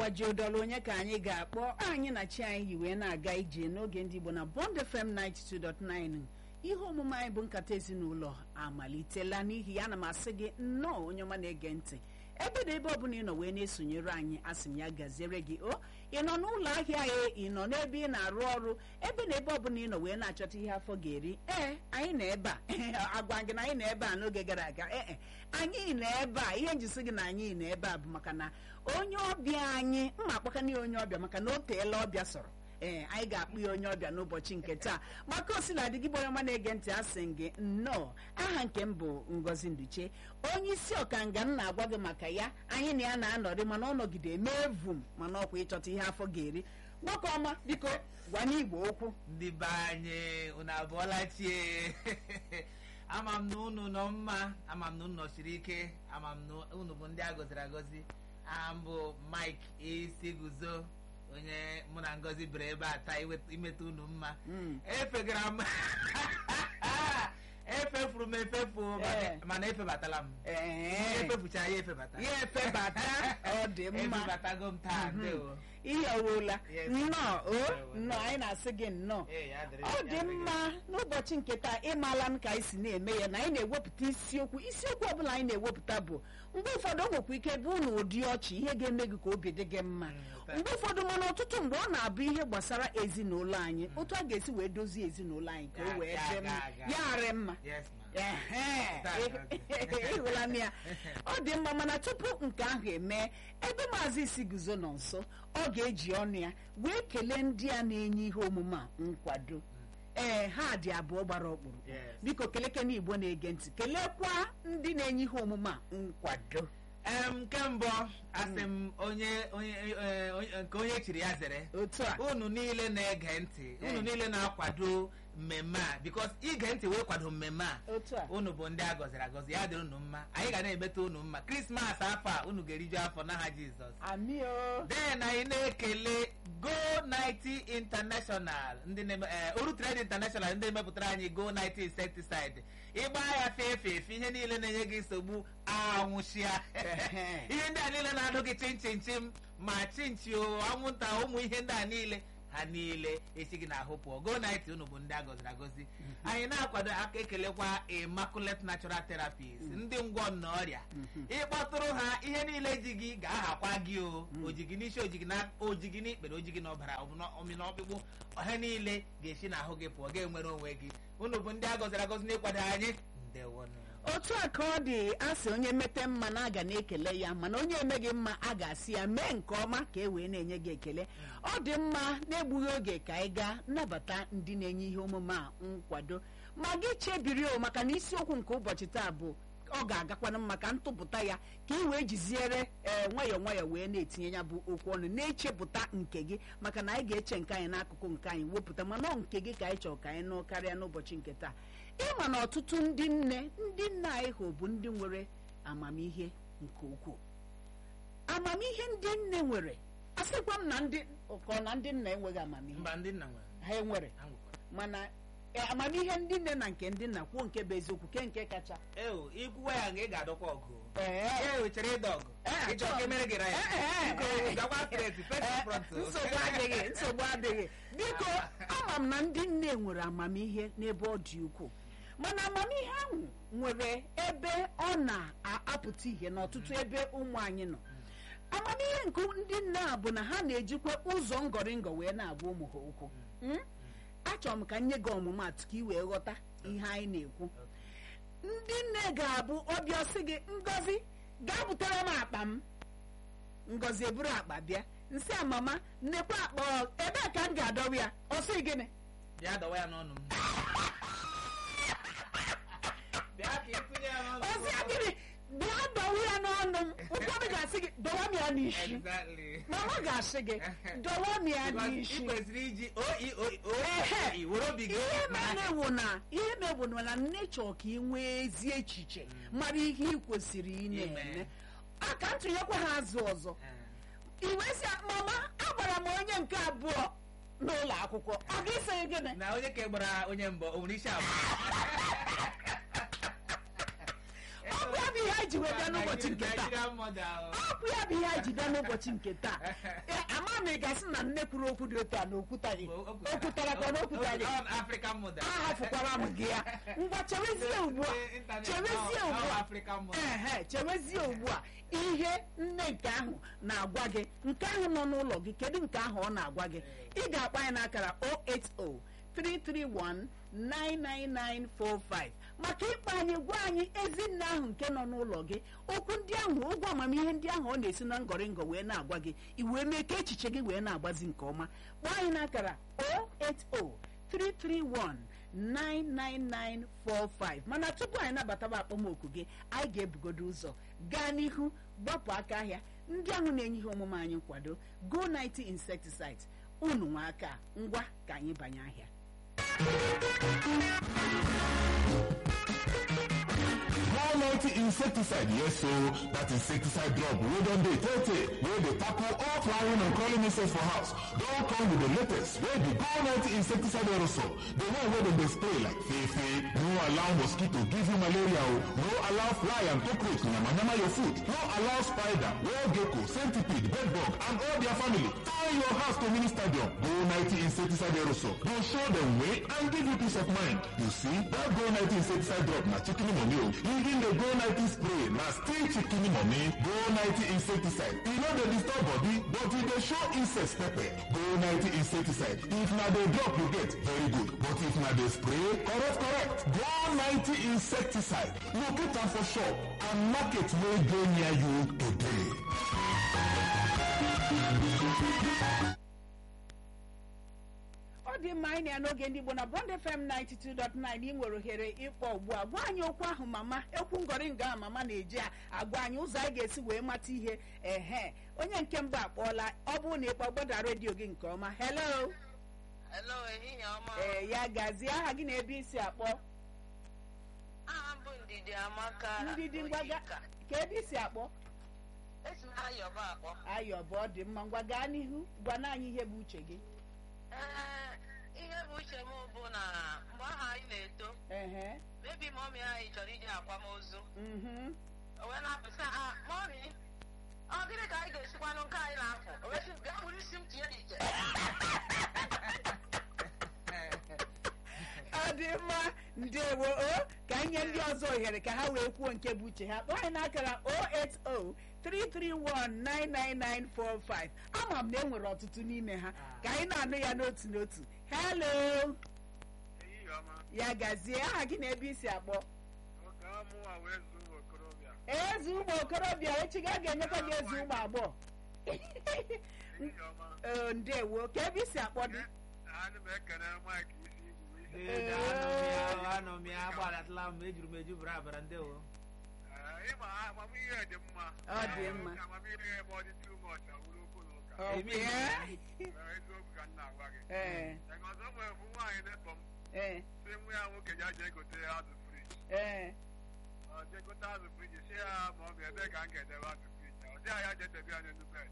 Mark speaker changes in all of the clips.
Speaker 1: gbajiodolu onye ka anyị ga-akpọ anyị na chi anyị yi wee na-aga ije n'oge ndị Igbo na Bond FM 92.9 ihe omume anyị bụ nkata ezinụlọ amalitela n'ihi ya na m asị gị nnọọ onye ọma na-ege ntị ebe na ebe ọbụla ị nọ wee na-esonyere anyị asị m ya gaziere gị o ị nọ n'ụlọ ahịa ya ị nọ n'ebe ị na-arụ ọrụ ebe na ebe ọbụla ị nọ wee na-achọta ihe afọ ga-eri ee anyị nọ ebe a agwa gị na anyị nọ ebe a n'oge gara aga ee anyị nọ ebe a ihe njisi gị na anyị nọ ebe a bụ maka na onye ọbịa anyị mma akpakana ya onye ọbịa maka na o teela ọbịa sọrọ ee anyị ga-akpụ ya onye ọbịa n'ụbọchị nke taa maka osila dị gị bụ onye ọma na-ege ntị asị gị nnọọ aha nke m bụ Ngozi Nduche onye isi ọkanga m na-agwa gị maka ya anyị na ya na-anọrị mana ọ nọgide mee vum mana ọkwa ịchọta ihe afọ ga-eri nwoke ọma biko gwa n'igbo okwu
Speaker 2: ndị be anyị unu abụọla chie ama m na unu nọ mma ama m na unu nọsiri ike ama m na unu bụ ndị a gọziri agọzi aha m bụ Mike isi guzo onye mụ na Ngozi bere ebe a taa imeta unu mma efegara m efefuru m efefu mana- mana efebatala m
Speaker 1: ee
Speaker 2: efefucha ya efebata
Speaker 1: ya efebata ọ dị mma
Speaker 2: efebatago m taa ndewo
Speaker 1: ihe owuola
Speaker 2: Yes.
Speaker 1: nnọọ o
Speaker 2: Ndewo.
Speaker 1: nnọọ anyị na-asị gị nnọọ
Speaker 2: Ee, ya dịrị-
Speaker 1: ọ
Speaker 2: ya
Speaker 1: dị
Speaker 2: dịrị
Speaker 1: mma n'ụbọchị nke taa ịmaala m ka anyị si na-eme ya na anyị na-ewepụta isiokwu isiokwu ọbụla anyị na-ewepụta bụ mgbe ụfọdụ o nwekwa ike bụ na ụdị ọchị ihe ga-eme gị ka obi dị gị mma
Speaker 2: Mm,
Speaker 1: mgbe ụfọdụ mana ọtụtụ mgbe ọ na-abụ ihe gbasara ezinụlọ anyị otu a ga-esi wee dozie ezinụlọ anyị ka o
Speaker 2: Ga-
Speaker 1: wee
Speaker 2: ga-
Speaker 1: dị mma
Speaker 2: ga- ga.
Speaker 1: ya arị mma
Speaker 2: Yes, ma.
Speaker 1: Ehe,
Speaker 2: Taa,
Speaker 1: ịhụla m ya ọ dị mma mana tupu nke ahụ emee ebe maazị isi guzo nọ nso ọ ga-eji ọnụ ya wee kelee ndị a na-enye ihe omume a nkwado ee ha dị abụọ gbara ọkpụrụ
Speaker 2: Yes.
Speaker 1: biko kelekena igbo na-ege ntị kelekwa ndị na-enye ihe omume a nkwado
Speaker 2: em nke mbụ asị m onye onye eh, onye- nke onye chiri ya zere
Speaker 1: otu a
Speaker 2: unu niile na-ege ntị unu
Speaker 1: Eh.
Speaker 2: niile na-akwado mmemme a bikos ige ntị wee kwado mmemme a
Speaker 1: otu a
Speaker 2: unu bụ ndị a gọziri agọzi ya dịrị unu mma anyị ga na-emeta unu mma krismas afọ a unu ga-eriju afọ n'aha jizọs
Speaker 1: amị o
Speaker 2: den anyị na-ekele go 90 international ndị na-eme eh, uru trade international ndị mepụtara anyị go 90 insecticide ịgba ya fee efe efe ihe niile na-enye gị nsogbu anwụchia
Speaker 1: Ehe.
Speaker 2: ihe ndị a niile na-adụ gị chim chim chim ma chinchi o anwụnta ụmụ ihe ndị a niile ha niile esi gị n'ahụ pụọ go 90 unu bụ ndị a gọziri agọzi anyị na-akwado aka ekelekwa immaculate natural therapies ndị ngwọ na ọrịa ịkpọtụrụ ha ihe niile ji gị ga-ahakwa gị o ojigi n'isi ojigi na ojigi n'ikpere ojigi n'ọbara omi n'ọkpụkpụ ha niile ga-esi n'ahụ gị pụọ ga-enwere onwe gị unu bụ ndị a gọziri agọzi n'ịkwado anyị ndewonụ
Speaker 1: otu a ka ọ dị asị onye mete mma na aga na-ekele ya mana onye emeghị mma a ga-asị ya mee nke ọma ka e wee na-enye gị ekele ọ dị mma na-egbughị oge ka anyị gaa nnabata ndị na-enye ihe omume a nkwado ma gị chebiri o maka na isiokwu nke ụbọchị taa bụ ọ ga-agakwana mma ka ntụpụta ya ka ị wee jiziere ee nwayọọ nwayọọ wee na-etinye ya bụ okwu ọnụ na-echepụta nke gị maka na anyị ga-eche nke anyị n'akụkụ nke anyị wepụta mana ọ nke gị ka anyị chọrọ ka anyị nụ karịa n'ụbọchị nke taa ịma na ọtụtụ ndị nne ndị nna anyị hụ bụ ndị nwere amamihe nke ukwuu amamihe ndị nne nwere asịkwa m na ndị ka ọ na ndị nna enweghị amamihe
Speaker 2: mba ndị nna nwere
Speaker 1: ha enwere
Speaker 2: ha nwekwara
Speaker 1: mana e, amamihe ndị nne na nke ndị nna kwuo nke bụ eziokwu ke nke kacha
Speaker 2: eo ikwuwa ya nga ị ga-adọkwa ọgụ
Speaker 1: Ee.
Speaker 2: e chere ịdọ ọgụ
Speaker 1: Ee,
Speaker 2: ịchọ ka emere gị ra ya
Speaker 1: Ee, ee,
Speaker 2: Biko,
Speaker 1: ee.
Speaker 2: gakwa straight face
Speaker 1: Ee,
Speaker 2: front
Speaker 1: nsogbu adịghị nsogbu adịghị biko ama m na ndị nne nwere amamihe n'ebe ọ dị ukwuu mana amamihe ahụ nwere ebe ọ na-apụta ihe n'ọtụtụ ebe ụmụ anyị nọ amamihe nke ndị nne a bụ na ha na-ejikwa ụzọ ngọrịngọ wee na-agwa ụmụ ha okwu Mm? achọrọ m ka m nye gị ọmụmatụ ka ị wee ghọta ihe anyị na-ekwu ndị nne ga-abụ ọbịa sị gị ngozi gaa butere m akpa m ngozi eburu akpa bịa nsị a mama nnekwa akpa ọ- ebee ka m ga-adọwa ya ọ sị gịnị
Speaker 2: bịa dọwa ya n'ọnụ m bịa ka ịtụnye ya n'ọnụ
Speaker 1: ọ sị ya gịnị bịa dọwa ya n'ọnụ m ụfọdụ ga-asị gị dọwa m ya n'isi
Speaker 2: Exactly.
Speaker 1: mama ga-asị gị dọwa m ya
Speaker 2: Because ị
Speaker 1: n'isi
Speaker 2: kwesịrị iji oio
Speaker 1: Ehe.
Speaker 2: were obi gị
Speaker 1: ihe
Speaker 2: mara
Speaker 1: mere wụ na ihe mere bụ na nne chọọ ka ị nwee ezi echiche mara ihe ị kwesịrị ị na-eme
Speaker 2: Ime.
Speaker 1: a ka m tụnyekwa ha azụ ọzọ iwe si mama agbara m onye nke abụọ n'ụlọ akwụkwọ ọ gị sị gịnị
Speaker 2: na onye ka gbara onye mbọ o nwere isi abụọ
Speaker 1: ọ bụ ya bụ ihe ji wee bịa n'ụbọchị nke taa
Speaker 2: Nigerian mother, oh.
Speaker 1: ọ bụ ya bụ ihe anyị ji bịa n'ụbọchị nke taa Ee, ama m ị ga-asị na nne kwuru okwu dị otu a na okwutaghị
Speaker 2: O- o
Speaker 1: o kwutara ka ọ na okwutaghị
Speaker 2: Ọ- ọ African mother.
Speaker 1: ahafụkwara m gị ya ngwa chewezie ugbu a
Speaker 2: Eh, internet,
Speaker 1: chewezie
Speaker 2: ọ- ọ
Speaker 1: ugbu a
Speaker 2: African mother.
Speaker 1: ehe chewezie ugbu a ihe nne nke ahụ na-agwa gị nke ahụ nọ n'ụlọ gị kedu nke ahụ ọ na-agwa gị ị ga-akpọ anyị n'akara 080 331 99945 maka ịkpọ anyị gwa anyị ezi nne ahụ nke nọ n'ụlọ gị okwu ndị ahụ ụgwọ amamihe ndị ahụ ọ na-esi na ngọrịngọ wee na-agwa gị i wee mee ka echiche gị wee na-agbazi nke ọma kpọọ anyị n'akara 080 331 99945 mana tupu anyị nabataba akpọmoku gị anyị ga-ebugodo ụzọ gaa n'ihu gbapụ aka ahịa ndị ahụ na-enye ihe omume anyị nkwado go 90 insecticides unu nwe aka ngwa ka anyị banye ahịa
Speaker 3: One ninety insecticide, yes so that insecticide drop wey don dey tey tey wey dey tackle all flying and crawling insects for house don come with the latest wey be Go ninety insecticide aerosol the one wey dem dey spray like fefe no allow mosquito give you malaria o no allow fly and cockroach yamayama your food no allow spider wall gecko centipede bedbug and all their family turn your house to mini stadium Go ninety insecticide aerosol go show dem way and give you peace of mind you see that Go ninety insecticide drop na chicken money o even the Go ninety spray na still chicken money Go ninety insecticide e no dey disturb body but e dey show insects pepper Go ninety insecticide if na the drop you get very good but if na the spray correct correct Go ninety insecticide locate am for shop and market wey dey near you today.
Speaker 1: ọ dị mma anyị na ya n'oge ndị Igbo na Bond FM 92.9 ị nwere ohere ịkpọ ugbu a gwa anyị okwu ahụ mama ekwu ngọrịngọ a mama na-eji a agwa anyị ụzọ anyị ga-esi wee mata ihe ehe onye nke mbụ akpọọla ọ bụrụ na ịkpọ gbọda redio gị nke ọma hello
Speaker 4: Hello, ehihie ọma.
Speaker 1: ee ya gazie aha gị na ebe isi akpọ
Speaker 4: Aha m bụ Ndidi Amaka.
Speaker 1: ndidi ngwaga
Speaker 4: Onyeka.
Speaker 1: ka ebe isi akpọ
Speaker 4: Esi m Ayọba akpọ.
Speaker 1: ayọ bụ ọ dị mma ngwa gaa n'ihu gwana anyị ihe bụ uche gị
Speaker 4: Ee, ihe bụ uche m bụ na mgbe ahụ anyị na-eto,
Speaker 1: ehe
Speaker 4: mebi mọmi anyị chọrọ ije akwamozu.
Speaker 1: mhm
Speaker 4: O wee na-apụsị ha, mọmi, ọ gịnị ka anyị ga-esikwanụ nke anyị na-afụ? O wee sị, bịa wuru isi m tinye n'ite.
Speaker 1: ọ dị mma ndewo o ka anyị nye ndị ọzọ ohere ka ha wee kwuo nke bụ uche ha kpọọ anyị n'akara 08033199945 ama m na e nwere ọtụtụ n'ime ha ka anyị na-anụ ya n'otu n'otu hello
Speaker 5: ehihie ọma
Speaker 1: ya gazie aha gị na ebe isi akpọ
Speaker 5: oge ọmụwa wee zuo ụmụ okorobịa
Speaker 1: eze ụmụ okorobịa echi ga ga-enyekwa gị eze ụmụ agbọghọ
Speaker 5: ehihie ọma
Speaker 1: Ee, ndewo ka ebe isi akpọ dị
Speaker 5: ana m ekene mike isi igwu isi
Speaker 2: Ee, anọ m ya anọ m ya agbadatala m ejuru m eju bara abara ndewo
Speaker 5: Ee, ịma amamihe dị mma
Speaker 1: Ọ dị mma.
Speaker 5: Ka amamihe ebe ọ dị too much awụrụ okwu na ụka
Speaker 1: Ọ bụ ya?
Speaker 5: Ee, eziokwu ka m na-agwa gị
Speaker 1: ee
Speaker 5: Ee, ọzọ nwere bụ nwaanyị na-ekpọ m
Speaker 1: ee
Speaker 5: si nwa ya nwoke ya jee gote azụ friji
Speaker 1: ee
Speaker 5: ọ jee gote azụ friji si ya ma ọ bụ ebe ka m ga-edebe azụ friji ọ dịghị ya jee debe ya n'elu bed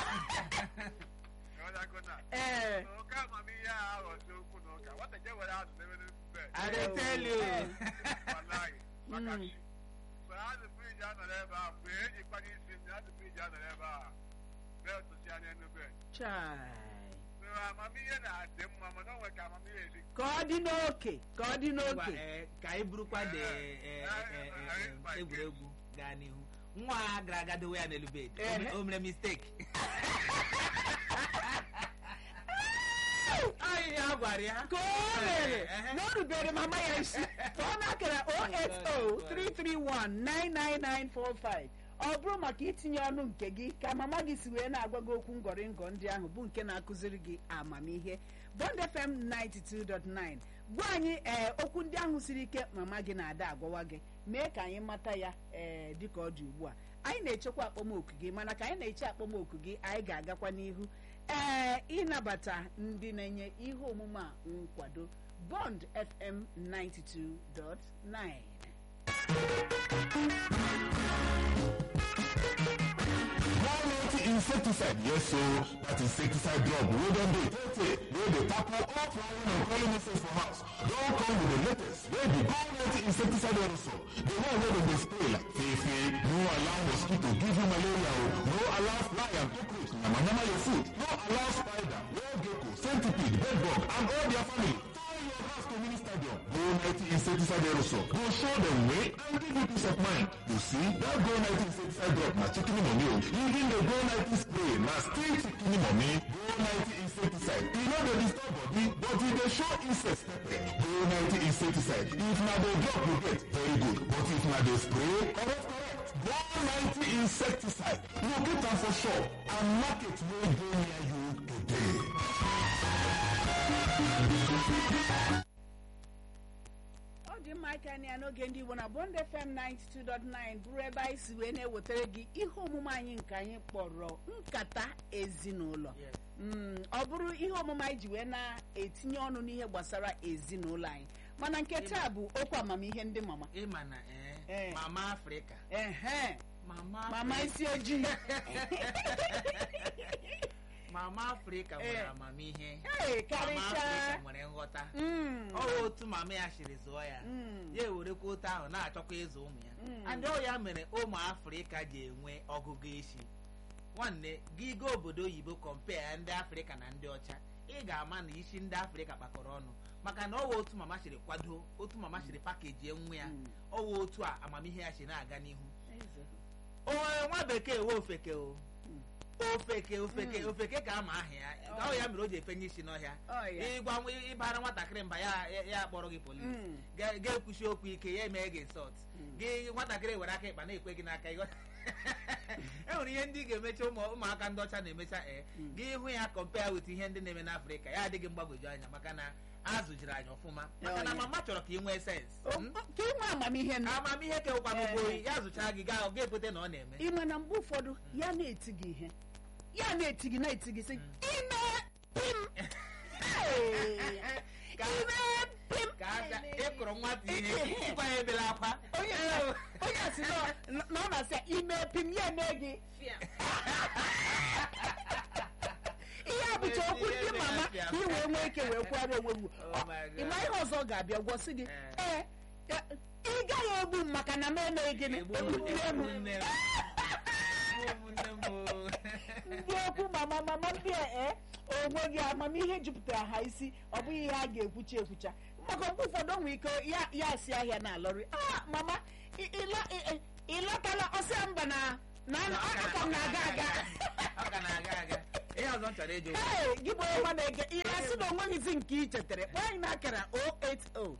Speaker 5: Ịghọtago na?
Speaker 1: ee
Speaker 5: oke amamihe a aghọzi okwu na ụka nwata je were azụ debe n'elu bed
Speaker 2: I dey tell you.
Speaker 5: Wallahi, maka
Speaker 1: Mm.
Speaker 5: chi. mgbe azụ friji anọrọ ebe a mgbe eji kpanye isi m azụ friji anọrọ ebe a beltụsi anya n'elu bed
Speaker 1: chai
Speaker 5: Ee, amamihe na-adị mma mana o nwere ka amamihe esi
Speaker 1: ka ọ dị n'oke ka ọ dị
Speaker 2: Ngwa,
Speaker 1: n'oke
Speaker 2: eh, ka anyị burukwa de eh, eh, eh, eh, egwuregwu gaa n'ihu nwa a gara aga dowe ya n'elu bed O mere-
Speaker 1: Ehe.
Speaker 2: o mere mistake anyị ya gwara ya
Speaker 1: ka o mere
Speaker 2: Ehe.
Speaker 1: na o rubere mama ya isi ka ọ na-akara 08033199945 ọ bụrụ maka itinye ọnụ nke gị ka mama gị si wee na-agwa gị okwu ngọrịngọ ndị ahụ bụ nke na-akụziri gị amamihe Bond FM 92.9 gwa anyị ee okwu ndị ahụ siri ike mama gị na-ada agwawa gị mee ka anyị mata ya ee dịka ọ dị ugbu a anyị na-echekwa akpọmoku gị mana ka anyị na-eche akpọmoku gị anyị ga-agakwa n'ihu ee ịnabata ndị na-enye ihe omume a nkwado Bond FM 92.9
Speaker 3: One ninety insecticide yes so that insecticide drop wey don dey tey wey dey tackle all flying and crawling insects for house don come with the latest wey be go net insecticide aerosol the one wey dem dey spray like fefe no allow mosquito give you malaria o no allow fly and cockroach yamayama your food no allow spider wall gecko centipede bedbug and all their family turn your house to mini stadium go net insecticide aerosol go show dem way and give you peace of mind you see that go net insecticide drop na chicken money o even the go net spray na still chicken money go net insecticide e no dey disturb body but e dey show insects pepper go net insecticide if na the drop you get very good but if na the spray correct correct go net insecticide locate am for shop and market wey dey near you today.
Speaker 1: ọ dị mma aka anyị ya n'oge ndị igbo na bond fm 92.9 bụrụ ebe anyị si wee na-ewetara gị ihe omume anyị nke anyị kpọrọ nkata ezinụlọ
Speaker 2: Yes.
Speaker 1: Mm, ọ bụrụ ihe omume anyị ji wee na-etinye ọnụ n'ihe gbasara ezinụlọ anyị mana nke taa bụ okwu amamihe ndị mama
Speaker 2: ịma na
Speaker 1: Eh.
Speaker 2: eh, mama afrịka
Speaker 1: ehe
Speaker 2: mama
Speaker 1: mama
Speaker 2: Afrịka-
Speaker 1: isi ojii
Speaker 2: mama afrịka nwere
Speaker 1: Eh.
Speaker 2: amamihe
Speaker 1: Hey,
Speaker 2: mama
Speaker 1: karịchaa
Speaker 2: afrịka nwere nghọta
Speaker 1: Mm,
Speaker 2: ọ bụ otu mama ya siri zụọ ya
Speaker 1: mm,
Speaker 2: ya ewerekwa otu ahụ na-achọkwa ịzụ ụmụ ya
Speaker 1: Mm.
Speaker 2: and ọ ya mere ụmụ afrịka ji enwe ọgụgụ isi nwanne gị gaa obodo oyibo kọmpea ndị afrịka na ndị ọcha ị ga-ama na isi ndị afrịka kpakọrọ ọnụ maka na ọwa otu mama siri kwado otu mama siri pakeji nwa ya
Speaker 1: Mm.
Speaker 2: ọwa otu a amamihe ya si na-aga n'ihu
Speaker 1: eze.
Speaker 2: onye nwa bekee we ofeke o
Speaker 1: Mm.
Speaker 2: ofeke ofeke
Speaker 1: Mm.
Speaker 2: ofeke ka ama aha ya
Speaker 1: Oh.
Speaker 2: ọ ya mere o ji efenye isi n'ọhịa
Speaker 1: Ọ ya.
Speaker 2: ịgwa nwa- ịbara nwatakịrị mba ya ya- ya akpọrọ gị polis
Speaker 1: Mm.
Speaker 2: ga- ga-ekwuchi okwu ike ya emee gị nsọt
Speaker 1: Mm.
Speaker 2: gị nwatakịrị were aka ịkpa na-ekwe gị n'aka ịghọ- e nwere ihe ndị ị ga-emecha ụmụ ụmụaka ndị ọcha na-emecha ee
Speaker 1: Mm.
Speaker 2: gị hụ ya kọmpea wit ihe ndị na-eme n'afrịka ya adịghị mgbagwoju anya maka na azụjiri anyị ọfụma maka na
Speaker 1: Oh, yeah.
Speaker 2: mama chọrọ ka ị nwee sens
Speaker 1: O- o- ka inwe amamihe n-
Speaker 2: amamihe kewụkwa n'ugbo
Speaker 1: Eh.
Speaker 2: oyi ya zụchaa gị gaa ọ ga-ekwete na ọ na-eme
Speaker 1: ime na mgbe ụfọdụ ya na-eti gị ihe ya na-eti gị na-eti gị sị ime pim Hey!
Speaker 2: Ka-
Speaker 1: ime pim
Speaker 2: ka aka ịkụrụ nwata ihe ịgwa ya ebela akwa
Speaker 1: onye onye si na na ọ na-asị ya, ime pim ya eme gị ihe a bụcha okwu ndị mama ka ị wee nwee ike wee kwara onwe gị
Speaker 2: Oh my God.
Speaker 1: ịma ihe ọzọ ga-abịa gwọsị gị
Speaker 2: Eh.
Speaker 1: ee e, ị gaghị egbu m maka na m emeghị gịnị
Speaker 2: Egbu-
Speaker 1: egbute m
Speaker 2: egbu nne m. Egbu nne m o.
Speaker 1: ndị okwu mama mama ndị a ee onwe gị amamihe jupụtara ha isi ọ bụghị ihe a ga-ekwucha ekwucha maka mgbe ụfọdụ onwe ike ya ya si ahịa na alọrị ah mama ị- ịla- ị- ị- ịlọtala ọsịa mba na na
Speaker 2: Ọ ka
Speaker 1: aka m na-aga aga
Speaker 2: ọ ka na-aga aga ihe ọzọ m chọrọ ịjụ
Speaker 1: ee gị bụ ọma na-ege ị na-asị na onweghịzi nke ị chetara kpọọ anyị n'akara 080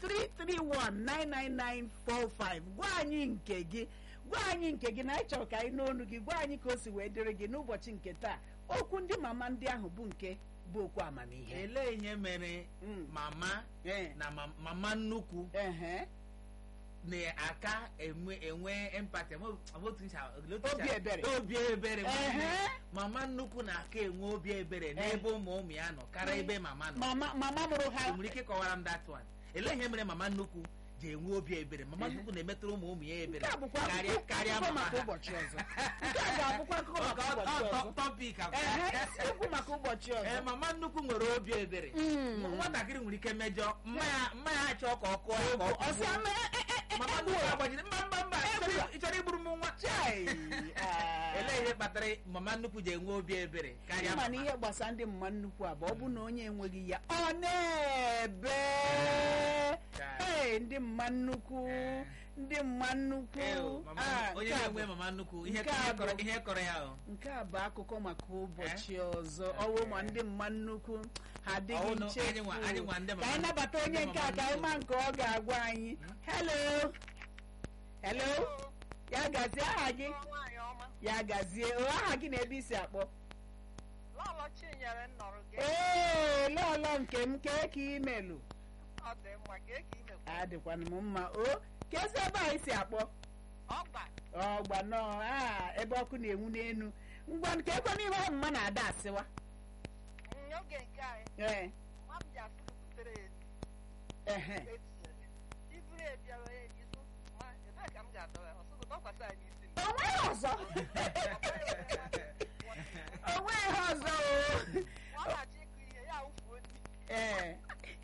Speaker 1: 331-99945 gwa anyị nke gị gwa anyị nke gị na anyị chọrọ ka anyị n'onu gị gwa anyị ka o si wee dịrị gị n'ụbọchị nke taa okwu ndị mama ndị ahụ bụ nke bụ okwu amamihe
Speaker 2: elee ihe mere
Speaker 1: Mm.
Speaker 2: mama
Speaker 1: Ee.
Speaker 2: na ma- mama nnukwu
Speaker 1: Ehe.
Speaker 2: na-aka enwe enwe empati ama ama otu ncha otu
Speaker 1: Obi
Speaker 2: ncha-
Speaker 1: ebere.
Speaker 2: obi ebere
Speaker 1: Ehe.
Speaker 2: mama nnukwu na-aka enwe obi ebere n'ebe ụmụ ụmụ ya nọ karịa ebe mama nọ
Speaker 1: mama mama mụrụ ha
Speaker 2: ị nwere ike ịkọwara m that one elee ihe mere mama nnukwu ji enwe obi ebere mama nnukwu na-emetụrụ ụmụ ụmụ ya ebere
Speaker 1: nke a bụkwa
Speaker 2: karịa
Speaker 1: akụkọ
Speaker 2: karịa
Speaker 1: akụkọ
Speaker 2: mama
Speaker 1: maka
Speaker 2: ha
Speaker 1: ụbọchị ọzọ nke a ga-abụkwa akụkọ maka ụbọchị ọzọ
Speaker 2: tọpik
Speaker 1: Ehe, okwu maka ụbọchị
Speaker 2: ee
Speaker 1: ọzọ
Speaker 2: mama nnukwu nwere obi ebere
Speaker 1: Mm.
Speaker 2: nwatakịrị nwere ike mejọ mma ya mma ya achọ ka ọ kụọ ya ka ọ
Speaker 1: ọsị
Speaker 2: kụgbuo.
Speaker 1: ama e- e- e-
Speaker 2: mama
Speaker 1: e-
Speaker 2: nnukwu agbajiri mba mba mba ị chọrọ- ị chọrọ igburu m nwa
Speaker 1: Chai! Ah.
Speaker 2: elee ihe kpatara mama nnukwu ji enwe obi ebere karịa
Speaker 1: ịma na
Speaker 2: mama
Speaker 1: ihe gbasara ndị mma nnukwu a bụ ọ bụ na onye enweghị ya ọ na-ebe Hey, ndị mma nnukwu
Speaker 2: Eh.
Speaker 1: ndị mma nnukwu
Speaker 2: Ew, mama-
Speaker 1: Ah,
Speaker 2: onye
Speaker 1: nke a
Speaker 2: na-enwe
Speaker 1: bụ-
Speaker 2: mama nnukwu ihe
Speaker 1: nke a
Speaker 2: ihe kọrọ
Speaker 1: bụ-
Speaker 2: ihe kọrọ ya o
Speaker 1: nke a bụ akụkọ maka ụbọchị ọzọ
Speaker 2: Eh.
Speaker 1: ọwụ ma ndị mma nnukwu ha adịghị
Speaker 2: Ọwụ na
Speaker 1: nchefu
Speaker 2: anyị nwa- anyị nwa ndị
Speaker 1: ka
Speaker 2: mama-
Speaker 1: anyị nabata onye
Speaker 2: ndị
Speaker 1: nke a
Speaker 2: mama
Speaker 1: ka anyị ma
Speaker 2: nnukwu.
Speaker 1: nke ọ ga-agwa anyị hello hello ya gazie aha gị
Speaker 4: nwaanyị ọma
Speaker 1: ya gazie o aha gị na ebe isi akpọ
Speaker 4: lọlọ chinyere nnọrọ gị
Speaker 1: ee lọlọ nke m kee ka imelụ
Speaker 4: ọ dị mma ka eke imekwa
Speaker 1: adịkwana m mma o kezi ebe anyị si akpọ
Speaker 4: ọgba
Speaker 1: ọgba nọọ a ebe ọkụ na-enwu n'enu ngwa nke ekwe n'ihe ahụ mma na-ada asịwa
Speaker 4: n'oge nke anyị
Speaker 1: ee
Speaker 4: mma m ji asị gị butere ya
Speaker 1: ehe
Speaker 4: etinyere iburu ebiara ya ejizu ma ebee ka m ga-adọwa ya ọsụgụ dọkwasị anyị isi m
Speaker 1: o nweghị ọzọ onwe ihe ọzọ o
Speaker 4: ọ na-achọ ịkụ ihe ya wụfuo di
Speaker 1: ee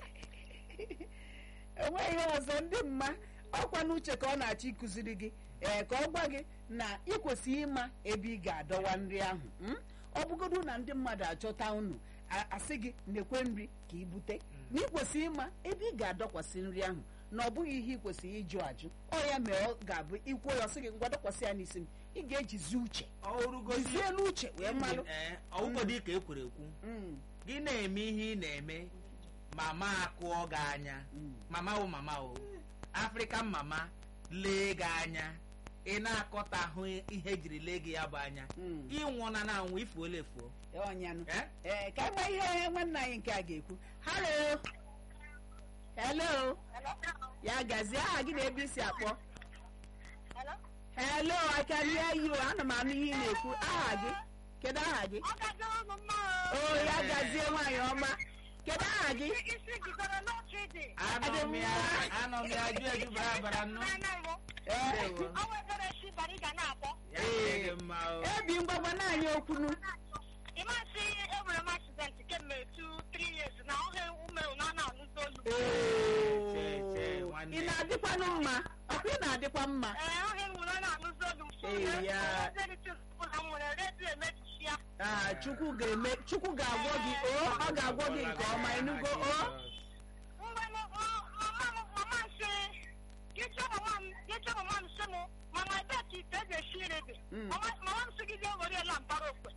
Speaker 1: enweghị ihe ọzọ ndị mma ọkwa n'uche ka ọ na-achọ ịkụziri gị ee ka ọ gwa gị na ị kwesịrị ịma ebe ị ga-adọwa nri ahụ mm? ọ bụgodu na ndị mmadụ achọta unu a- asị gị nekwe nri ka ị bute na ị kwesịrị ịma ebe ị ga-adọkwasị nri ahụ na ọ bụghị ihe ị kwesịrị ịjụ ajụ ọ ya mere ọ ga-abụ ikwuo ya ọ sị gị ngwa dọkwasị ya n'isi m ị ga-ejizi uche
Speaker 2: ọrụgosi
Speaker 1: jizielu uche wee malụ
Speaker 2: ọwụgodị ka e kwere ekwu
Speaker 1: Mm,
Speaker 2: gị na-eme ihe ị na-eme mama akụọ gị anya
Speaker 1: mm.
Speaker 2: mama o mama o afrịkan mama lee gị anya ị na-akọta ahụ ihe ejiri lee gị ya bụ anya
Speaker 1: Mm.
Speaker 2: ịnwụna na anwụ ifuola efuo
Speaker 1: ọnyanụ
Speaker 2: Eh?
Speaker 1: ee ka ịma ihe nwanne anyị nke a ga-ekwu halo hello ya gazie aha gị na ebe isi akpọ
Speaker 4: Hello?
Speaker 1: hello I can hear you ana m anụ ihe ị na-ekwu aha gị kedu aha gị
Speaker 4: ọ gaziere unu mma
Speaker 1: o ya gazie nwaanyị ọma kedu aha gị
Speaker 4: isi gidere n'otu dị
Speaker 2: anọ m ya anọ m ya ju eju bara bara nnụ
Speaker 1: Ee,
Speaker 2: Ndewo.
Speaker 4: o nwegara esi bara ị ga na-akpọ
Speaker 2: ya dịrị gị mma o
Speaker 1: ebi ngwagwa naanị okwunu
Speaker 4: ịmasị enwere m accident kemgbe 2-3 years na ohe ume na na-anụzi olu
Speaker 2: Chee, chee, nwanne.
Speaker 1: ị na-adịkwanụ mma ọkwa ị na-adịkwa mma
Speaker 4: ee ohe nwere na-anụzi olu m so
Speaker 1: Ee, ya.
Speaker 4: na m nwere redio emebichi ya
Speaker 1: Ah, chukwu ga-eme chukwu ga-agwọ gị o ọ ga-agwọ gị nke ọma ịnụgo o
Speaker 4: mgbe m- m- mama m mama m sị gịchọ mama m gịchọ mama m sị m mama ebe ka ite eji esi nri dị
Speaker 1: Mm.
Speaker 4: mama mama m sị gị jee were la mbara okwe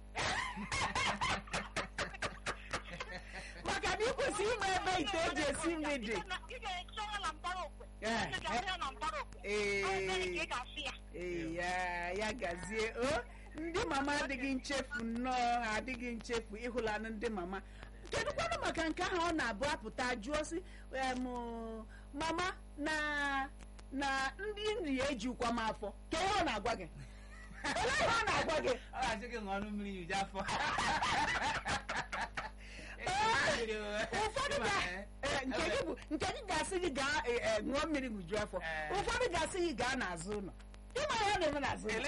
Speaker 1: maka na ị kwesịrị ịma ebe ite eji esi nri dị
Speaker 4: ị ga-eche ya na mbara okwe
Speaker 1: Eh,
Speaker 4: ị ga-ahụ ya na mbara okwe
Speaker 1: Ee.
Speaker 4: Ọ ebere ka ị ga-asị ya
Speaker 1: ee ya ya gazie o ndị mama adịghị nchefu nnọọ ha adịghị nchefu ịhụlanụ ndị mama kedụkwanụ maka nke ahụ ọ na-abụ apụta jụọ si em, mama na na ndị nri ejikwa m afọ ka ihe ọ na-agwa gị olee ihe ọ na-agwa gị
Speaker 2: ọ ga-achị gị ṅụọ ọnụ mmiri yuju afọ
Speaker 1: ụfọdụ ga ee, nke gị bụ nke gị ga-asị gị gaa ee, ee, ṅụọ mmiri ṅụju afọ
Speaker 2: Ee.
Speaker 1: ụfọdụ ga-asị gị gaa n'azụ ụlọ ịma ihe ọ na-eme n'azụ ụlọ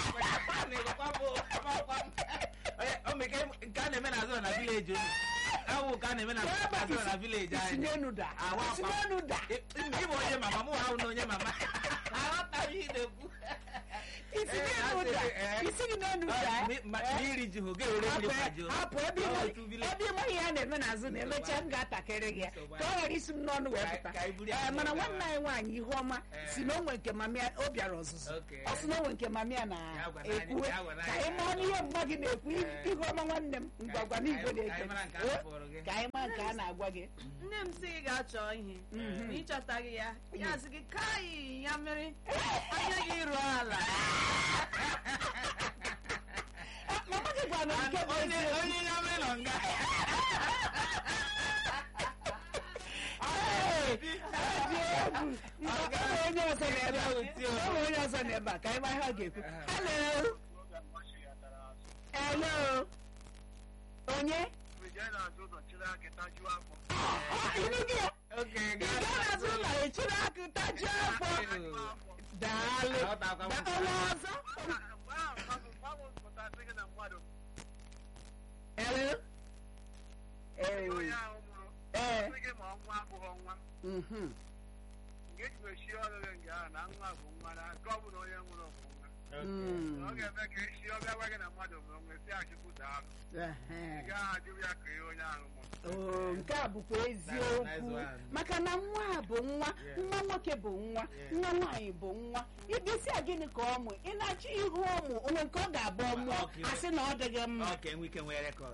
Speaker 2: nke a na-eme n'azụ na vileji unu awụ ka a na-eme na azụ na vileji
Speaker 1: isi
Speaker 2: anyị
Speaker 1: n'enu da
Speaker 2: Ahụ
Speaker 1: isi
Speaker 2: akwa.
Speaker 1: n'enu da
Speaker 2: ịbụ onye mama mụ ahụ na onye mama aghọtaghị ihe ị na-ekwu
Speaker 1: isi
Speaker 2: Ee,
Speaker 1: n'enu da
Speaker 2: asị gị, ee.
Speaker 1: isi gị n'enu da
Speaker 2: Ọ, mi- ma- ma iri ji hụ ga-ewere mmiri
Speaker 1: hapụ
Speaker 2: kwajuo
Speaker 1: hapụ ebe
Speaker 2: Ọ
Speaker 1: ịma-
Speaker 2: otu village.
Speaker 1: ebe ịma ihe a na-eme n'azụ na emechaa m ga-atakịrị gị ya ka ọ ghara isi m n'ọnụ wee
Speaker 2: Ka-
Speaker 1: pụta
Speaker 2: ka anyị buru ya
Speaker 1: Ee, mana
Speaker 2: n'ụlọ.
Speaker 1: nwanne anyị nwaanyị ihuọma
Speaker 2: Ee.
Speaker 1: si na onwe nke mamịa ọ bịara ọzụzụ
Speaker 2: Okay.
Speaker 1: ọ sị na onwe nke mamịa
Speaker 2: Ya gwa n'anyị,
Speaker 1: na-ekwuwe
Speaker 2: ya gwa
Speaker 1: ka
Speaker 2: n'anyị.
Speaker 1: anyị mara n'ihe mgba gị na-ekwu
Speaker 2: Ee.
Speaker 1: ihuọma nwanne m ngwagwa n'igwe
Speaker 2: ka anyị
Speaker 1: na-eke
Speaker 2: mara nke a
Speaker 1: O,
Speaker 2: hapụrụ gị.
Speaker 1: ka anyị mara nke a na-agwa gị
Speaker 6: nne m sị gị gaa chọọ ihe na ịchọtaghị ya ya sị gị kai ya mere anya gị ruo ala
Speaker 1: mama gị gwara m nke bụ
Speaker 2: onye
Speaker 1: eziokwu.
Speaker 2: onye ya mere nọ nga
Speaker 1: Ee, ọ dị egwu. Mba, ọ bụ onye ọzọ n'ebe a. Ọ bụ onye ọzọ n'ebe a ka anyị mara ihe ọ ga-ekwu hello hello onye Ah, ịnụ gị ya?
Speaker 2: oke
Speaker 1: ị gaa n'azụ ụlọ echiri akụ tajuo afọ daalụ
Speaker 2: Aghọtakwa m.
Speaker 1: Da- onye ọzọ hello ee ee mhm Mm.
Speaker 5: ọ ga-eme ka esi ọ bịa gwa gị na mmadụ bụ onwe si achụkwu daalụ
Speaker 1: Ehe.
Speaker 5: ị gaghị ajụ ya ka ihe onye ahụ mụrụ
Speaker 1: Oo, nke a bụkwa
Speaker 2: Nice
Speaker 1: eziokwu
Speaker 2: one.
Speaker 1: maka na nwa a bụ nwa nwa nwoke bụ nwa
Speaker 2: Yeah.
Speaker 1: nwa nwaanyị bụ nwa ịbịasị a gịnị ka ọ mụ ị na-achọ ihu ụmụ onwe nke ọ ga-abụ ọmụọ
Speaker 2: Okay.
Speaker 1: asị na ọ dịghị mma
Speaker 2: ọ ka enwe ike nwee rekọd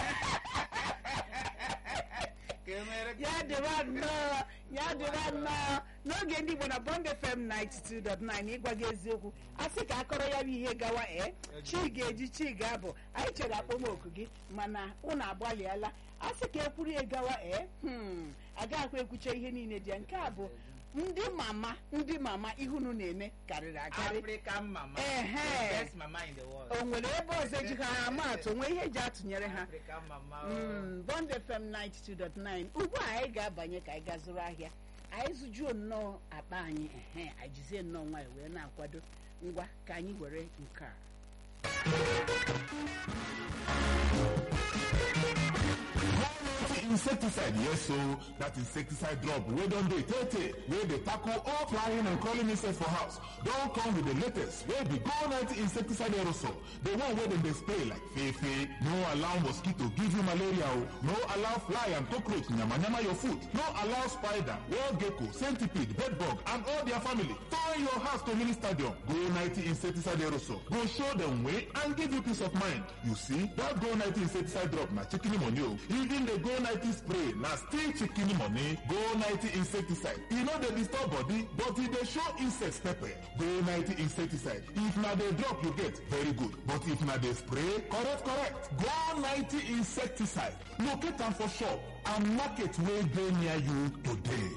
Speaker 2: ka enwee rekọd
Speaker 1: ya dịba nnọọ ya dịba nnọọ n'oge ndị Igbo na Bond FM 92.9 ịgwa gị eziokwu asị ka akọrọ ya bụ ihe gawa ee chi ga-eji chi ga-abụ anyị chere akpọmoku gị mana unu agbalịala asị ka ekwuru ya gawa ee hmm, agaghịkwa ekwucha ihe niile dị ya nke a bụ ndị mama ndị mama ihunu na-eme karịrị akarị
Speaker 2: african mama
Speaker 1: Ehe.
Speaker 2: the best mama in the world
Speaker 1: o nwere ebe ọzọ eji ha ama atụ nwee ihe eji atụnyere ha
Speaker 2: african mama
Speaker 1: Mm, Bond FM 92.9 ugbu a anyị ga-abanye ka anyị gaa zụrụ ahịa anyị zụjuo nnọọ akpa anyị ehe anyị jizie nnọọ nwayọ wee na-akwado ngwa ka anyị were nke a
Speaker 3: insecticide yes so that insecticide drop wey don dey tey tey wey dey tackle all flying and crawling insects for house don come with the latest wey be go 90 insecticide aerosol the one wey dem dey spray like fefe no allow mosquito give you malaria o no allow fly and cockroach yamayama your food no allow spider wall gecko centipede bedbug and all their family turn your house to mini stadium go 90 insecticide aerosol go show dem way and give you peace of mind you see that go 90 insecticide drop na chicken money o even the go 90 spray na still chicken money go 90 insecticide e no dey disturb body but e dey show insects pepper go 90 insecticide if na the drop you get very good but if na the spray correct correct go 90 insecticide locate am for shop and market wey dey near you today.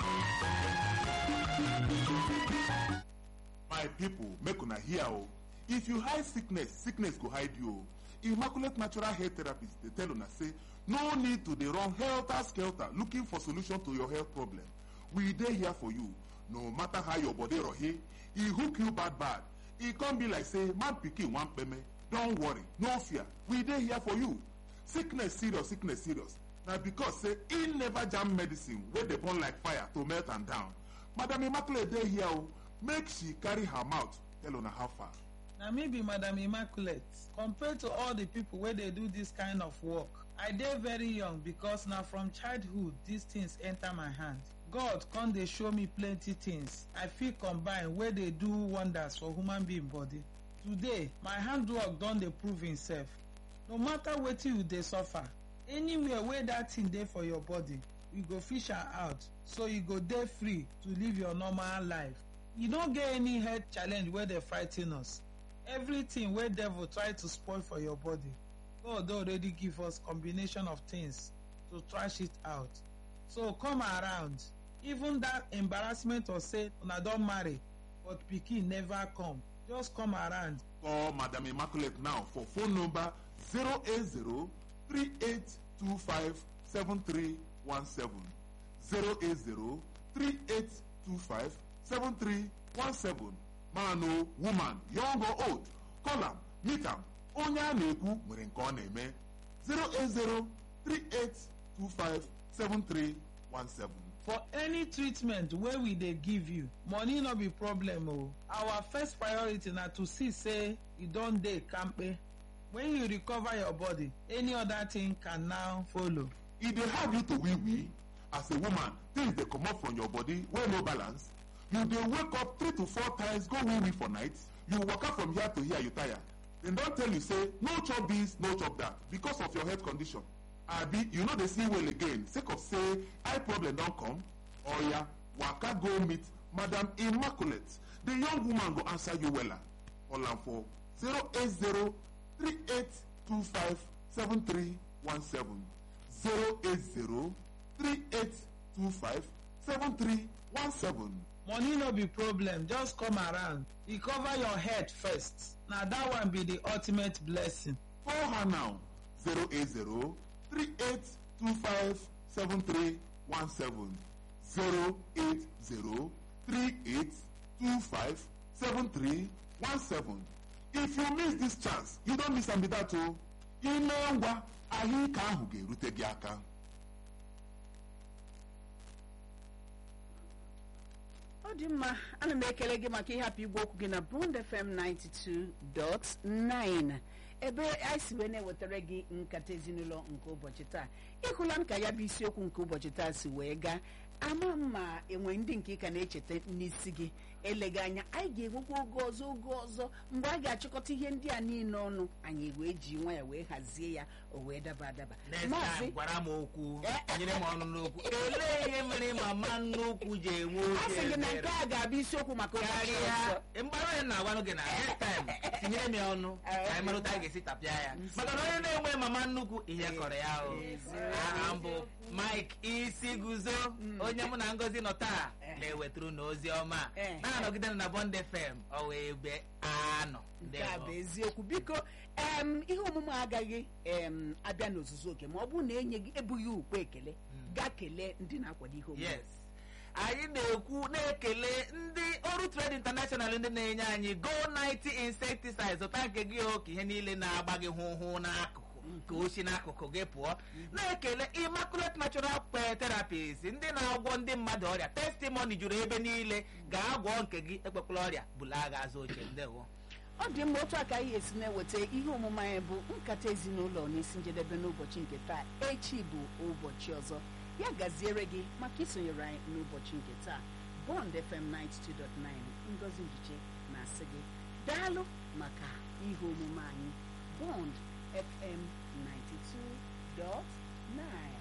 Speaker 3: my people make una hear o if you hide sickness sickness go hide you o immaculate natural hair therapist dey tell una say no need to dey run helter skelter looking for solution to your health problem we dey here for you no matter how your body rohe e hook you bad bad e come be like say man pikin wan kpeme don worry no fear we dey here for you sickness serious sickness serious na because say e never jam medicine wey dey burn like fire to melt am down madam immaculate dey here o make she carry her mouth tell una how far.
Speaker 7: na me be madam immaculate compared to all the people wey dey do this kind of work i dey very young because na from childhood these things enter my hand god come dey show me plenty things i fit combine wey dey do wonders for human being body today my handwork don dey prove himself no matter wetin you dey suffer anywhere wey that thing dey for your body we go fish am out so you go dey free to live your normal life you no get any health challenge wey dey frighten us everything wey devil try to spoil for your body god don already give us combination of things to trash it out so come around even that embarrassment of say una don marry but pikin never come just come around
Speaker 3: call madam immaculate now for phone number 080 3825 7317 080 3825 7317 man o woman young or old call am meet am onye a na-ekwu nwere nke ọ na-eme 080 3825 7317
Speaker 7: for any treatment wey we dey give you money no be problem o our first priority na to see say you don dey kampe when you recover your body any other thing can now follow
Speaker 3: e dey hard you to wee wee as a woman things dey comot from your body wey no balance you dey wake up three to four times go wee wee for night you waka from here to here you tire dem don tell you say no chop this no chop that because of your health condition abi you no dey see well again sake of say eye problem don come oya waka go meet madam immaculate the young woman go answer you wella call am for 080 3825 7317 080 3825 7317
Speaker 7: money no be problem just come around recover your head first na that one be the ultimate blessing
Speaker 3: call her now 080 3825 7317 080 3825 7317 if you miss this chance you don miss am be that o ime ngwa ahụike ahụ ga-erute gị aka
Speaker 1: ọ dị mma ana m ekele gị maka ịhapụ igwe okwu gị na bond fm 92.9 ebe anyị si wee na-ewetara gị nkata ezinụlọ nke ụbọchị taa ịhụla m ka ya bụ isiokwu nke ụbọchị taa si wee gaa ama mma enwe ndị nke ị ka na-echeta n'isi gị eleghị anya anyị ga-enwekwa oge ọzọ oge ọzọ mgbe a ga-achịkọta ihe ndị a niile ọnụ anyị wee ji nwa ya wee hazie ya o wee daba adaba
Speaker 2: next
Speaker 1: Maazị-
Speaker 2: time gwara m okwu
Speaker 1: Eh.
Speaker 2: nyere m ọnụ n'okwu olee ihe mere mama nnukwu ji enwe
Speaker 1: a
Speaker 2: oge
Speaker 1: sị gị na nke
Speaker 2: ebere?
Speaker 1: a ga-abụ isiokwu maka ụbọchị
Speaker 2: karịa
Speaker 1: ọzọ
Speaker 2: mgbara onye na-agwanụ gị na next time tinyere m ya ọnụ ka anyị mara otu anyị ga-esi tapịa ya maka na onye na-enwe mama nnukwu ihe kọrọ ya o aha mbụ mike isi guzo onye mụ na ngozi nọ taa na-ewetara na ozi ọma
Speaker 1: Eh.
Speaker 2: na-anọgide na bond fm ọ wee ebe anọ
Speaker 1: nke a bụ eziokwu biko em ihe omume a agaghị em abịa n'ozuzu oke ma ọ bụrụ na enye gị ebughị ukwe ekele gaa kelee ndị na-akwado ihe omume
Speaker 2: yes anyị na-ekwu na-ekele ndị ọrụ trade international ndị na-enye anyị go 90 insecticide zụta nke gị o ka ihe niile na-agba gị hụ hụ n'akụkụ ka o si n'akụkụ gị pụọ na-ekele immaculate natural Pe- therapies ndị na-agwọ ndị mmadụ ọrịa testimony juru ebe niile ga-agwọ nke gị ekpekwala ọrịa bụla agha azụ oche ndewo
Speaker 1: ọ dị mma otu aka anyị esi na-eweta ihe omume anyị bụ nkata ezinụlọ n'isi njedebe n'ụbọchị nke taa echi bụ ụbọchị ọzọ ya gaziere gị maka isonyere anyị n'ụbọchị nke taa bond fm 92.9 ngozi njiche na-asị gị daalụ maka ihe omume anyị bond fm 92.9